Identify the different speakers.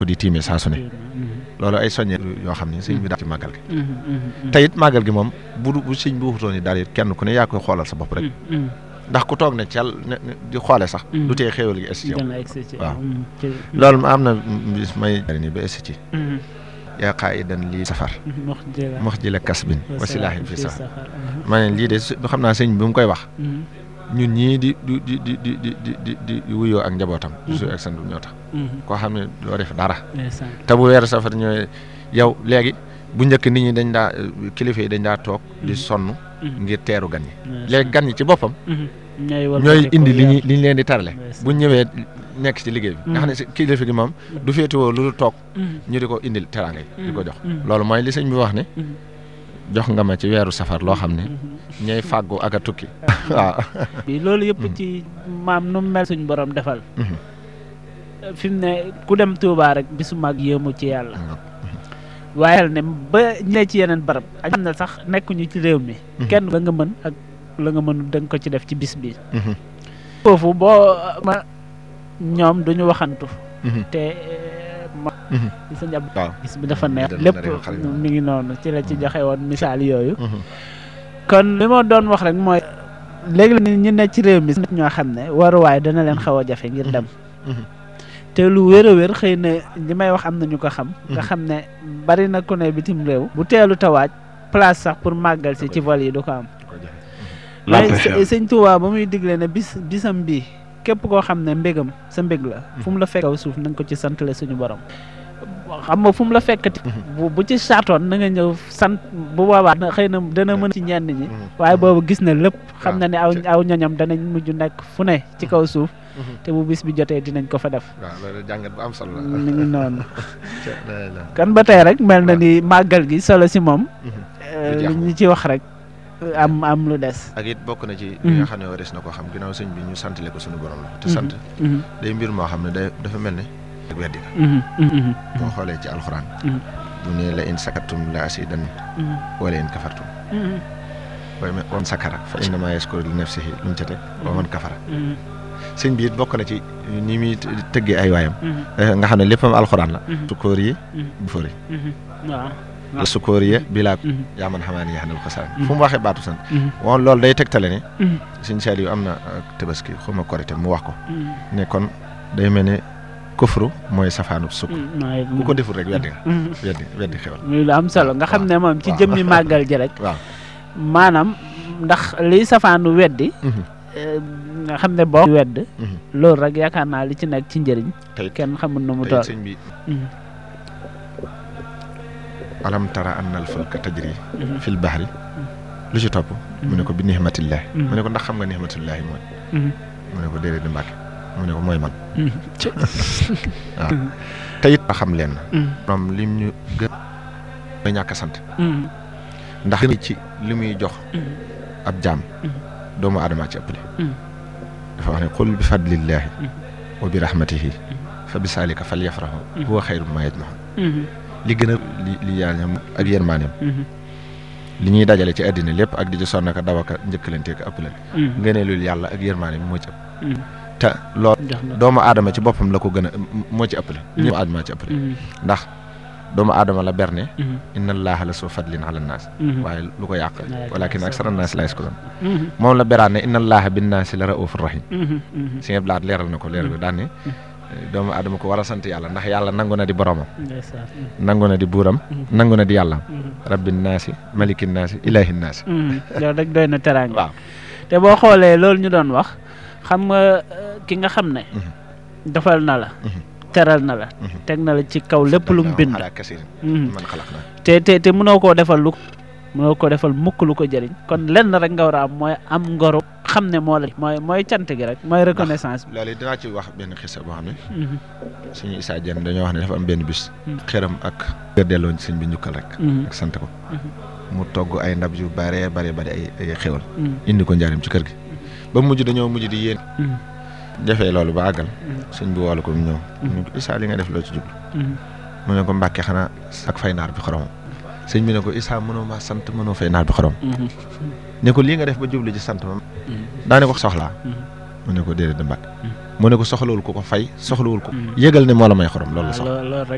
Speaker 1: di tiimee saa su ne loolu ay soññe yoo xam ne sëñ bi daal ci màggal gi te it màggal gi moom bu bu sëñ bi waxutoon ni daal it kenn ku ne yaa koy xoolal sa bopp rek ndax ku toog ne cel ne di xoole sax du tee xéewal gi es ci yow waaw loolu am na bis may ni ba es ci yaa qaa'idan lii safar mox ji la kasbin wa silaahin fi safar ma ne lii de xam naa sëñ bi mu koy wax ñun ñii di di di di di di di di wuyoo ak njabootam su ak sandu ñoo tax koo xam ne doo def dara te bu weeru safar ñooy yow léegi bu njëkk nit ñi dañ daa kilifa yi dañ daa toog di sonn ngir teeru gan ñi léegi gan ñi ci boppam ñooy indi li ñu li ñu leen di tarale bu ñëwee nekk ci liggéey bi nga xam ne si kilifa gi moom du féetewoo lu toog ñu di ko indil teraanga yi di ko jox loolu mooy li sëñ bi wax ne jox nga ma ci weeru safar loo xam ne ñooy fàggu ak a tukki waaw
Speaker 2: loolu yëpp ci maam nu mel suñ borom defal fi mu ne ku dem Touba rek bisu mag yéemu ci yàlla waaye ne ba ñee ci yeneen barab ak xam ne sax nekkuñu ci réew mi kenn la nga mën ak la nga mën da nga ko ci def ci bis bi foofu boo ma ñoom duñu waxantu te ma di sa njab bis bi dafa neex lépp mi ngi noonu ci la ci joxe woon misaal yooyu kon li ma doon wax rek mooy léegi la ñu ne ci réew mi ñoo xam ne waruwaay dana leen xaw a jafe ngir dem te lu wér a wér xëy na li may wax am na ñu ko xam nga xam ne bari na ku ne bitim réew bu teelu tawaaj place sax pour màggal si ci vol yi du ko am mais sëñ Tuubaa ba muy digle ne bis bisam bii képp koo xam ne mbégam sa mbég la fu mu la fekk kaw suuf na nga ko ci santale suñu borom xam nga fu mu la fekkati bu bu ci saatoon na nga ñëw sant bu boobaa xëy na dana mën ci ñenn ñi waaye boobu gis na lépp xam na ne aw aw ñoñam danañ mujj nekk fu ne ci kaw suuf te bu bis bi jotee dinañ ko fa def
Speaker 1: waaw loolu jàngat bu am solo la
Speaker 2: mi ngi noonu kan ba tey rek mel na ni màggal gi solo si moom li ñu ci wax rek am am lu des
Speaker 1: ak it bokk na ci li nga xam ne waris na ko xam ginnaaw sëñ bi ñu santale ko suñu borom la te sant day mbir moo xam ne day dafa mel ne ak weddi nga boo xoolee ci alxuraan bu ne la in sakatum la asidan wala in kafartum booy me on sakara fa innama yaskuru li nafsihi lu mu ca teg wa man kafara sëñ bi it bokk na ci ni muy tëggee ay waayam nga xam ne léppam alxuraan la sukóor yi bu fori waaw sukóor yi bilaa yaa man xamaa ne yaa xanal xasaan fu mu waxee baatu sant woon loolu day tegtale ne sëñ Saaliw yu am na tabaski xuma korite mu wax ko ne kon day mel ne kufru mooy safaanub sukk ku ko deful rek weddi nga weddi weddi xewal
Speaker 2: muy lu am solo nga xam ne moom ci jëmmi màggal ji rek
Speaker 1: waaw
Speaker 2: maanaam ndax liy safaanu weddi nga xam ne boo wedd loolu rek yaakaar naa li ci nekk ci njëriñ kenn xamul nu mu toll
Speaker 1: sëñ bi alam tara anna al fulka tajri fil bahri lu ci topp mu ne ko bi nihmatillahi mu ne ko ndax xam nga nihmatillahi mooy mu ne ko déedéet di mbàkke mu ne ko mooy man waaw te it a xam leen moom lim ñu gën a ñàkk sant ndax ci li muy jox ab jaam doomu aadama ci ëppale dafa wax ne qul bi fadlillahi wa bi rahmatihi fa bi saalika fal yafrahu huwa xayru ma yajmaxun li gën a li li yàlla ñam ak yërmaaneem li ñuy dajale ci àddina lépp ak di ci sonn ka daw aka njëkkalante ak ëppale ngëneelul yàlla ak yërmaaneem moo ci ëpp te loolu doomu aadama ci boppam la ko gën a moo ci ëppale ñëpp aadama ci ëppale ndax doomu aadama la berne inna allaha la soo fadlin ala naas waaye lu ko yàq walakin aksara naas la yaskuruun moom la beraan ne inna allaha bin naasi la raufur rahim si nga blaat leeral na ko leeral ko daan ne doomu aadama ko war a sant yàlla ndax yàlla nangu na di boromam nangu na di buuram nangu na di yàllam rabbin naasi malikin naasi ilahin naasi
Speaker 2: loolu rek doy na teraanga
Speaker 1: waaw
Speaker 2: te boo xoolee loolu ñu doon wax xam nga ki nga xam ne defal na la teral na la teg na la ci kaw lépp lu mu bind
Speaker 1: man xalaq na
Speaker 2: te te te mënoo koo defal lu mënoo koo defal mukk lu ko jëriñ kon lenn rek nga war a am mooy am ngoru xam ne moo la mooy mooy cant gi rek mooy reconnaissance bi
Speaker 1: loolu dinaa ci wax benn xisa boo xam ne suñu Issa Diène dañoo wax ne dafa am benn bis xëram ak gër delloo sëñ bi njukkal rek ak sant ko mu togg ay ndab yu bare bare bare ay ay xewal indi ko njaarim ci kër gi ba mujj dañoo mujj di yéen defee loolu ba àggal sëñ bi woolu ko mu ñëw ñu ko Issa li nga def loo ci jublu mu ne ko mbàkke xanaa ak fay naar bi xoromam sëñ bi ne ko Issa mënoo ma sant mënoo fay naar bi xorom ne ko lii nga def ba jublu ci sant ma daa ne ko soxlaa mu ne ko déedéet da mbàkke mu ne ko soxlawul ko ko fay soxlawul ko yëgal ne moo la may xorom loolu la soxla